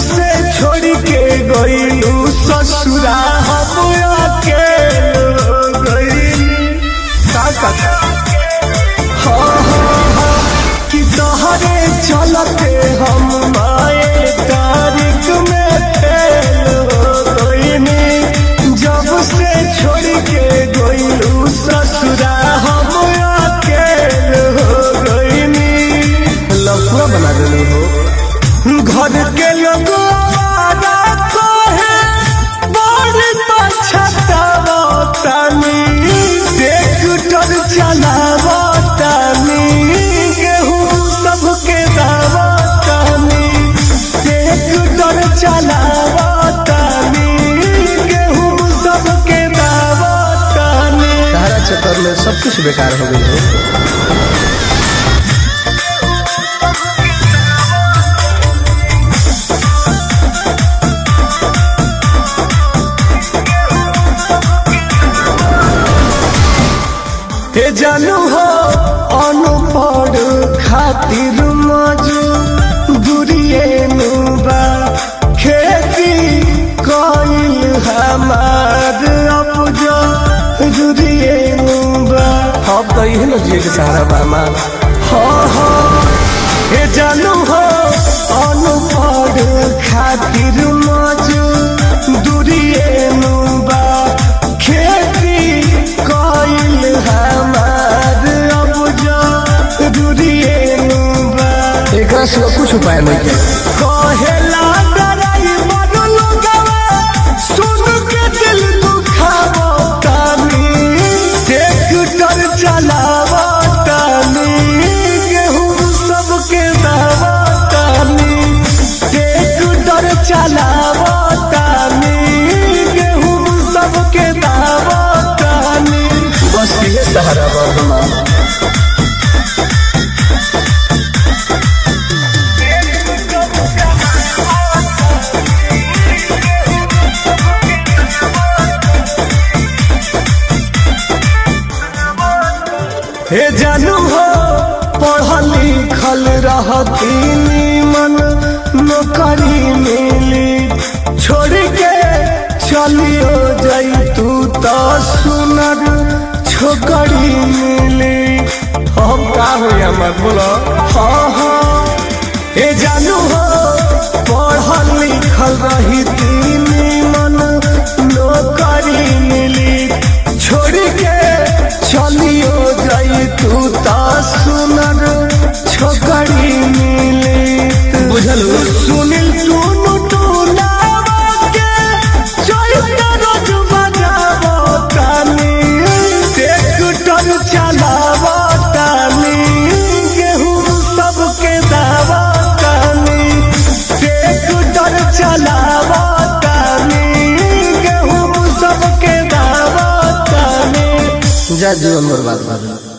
से छोड़ के गईलू ससुरा हम अकेल हो गईली का का हाँ हाँ हाँ कि तोहरे चलते हम माए तारीख में फेल हो गईनी जब से छोड़ के गईलू ससुरा हम अकेल हो गईनी लफड़ा बना देलू हो घर के लोग चलावतानी गेहूँ सबके दावतानी ट्रैक्टर चलावतानी गेहूँ सबके दावतानी तारा चक्कर में सब कुछ बेकार हो गई हो हे जानू हो अनपढ़ खातिर मजू दूरिए नुबा खेती कइल हमार अपजो दूरिए नुबा अब तो यही न जिए के सहारा बा हमार हाँ हाँ हे जानू हो अनपढ़ खातिर मजू दूरिए नुबा खेती कइल हमार अपजो दूरिए नुबा एकरा सिवा कुछ उपाय नहीं के कहेला ड्राइवर लोगवा सुन के दिल दुखावो तानी ट्रैक्टर चलावो तानी गेहूं सबके दावो तानी ट्रैक्टर चलावो तानी गेहूं सबके दावो तानी बस ये सहारा बा हमार हे जानू हो पढ़ल लिखल रहती मन नौकरी मिली छोड़ के चलियो जाई तू तो सुनर छोकरी मिली हम का हो हमार बोलो हाँ हाँ हे जानू हो पढ़ल लिखल रहती मन नौकरी मिली छोड़ के चलियो जाई तू ता सुनर छोकरी मिली बुझल हो? सुनिल टूनु टूलावा के चैता रोज बजावो तानी ट्रैक्टर चलावो तानी गेहूं सबके दावो तानी ट्रैक्टर चलावो तानी गेहूं सबके दावो तानी जा जीवन बर्बाद कर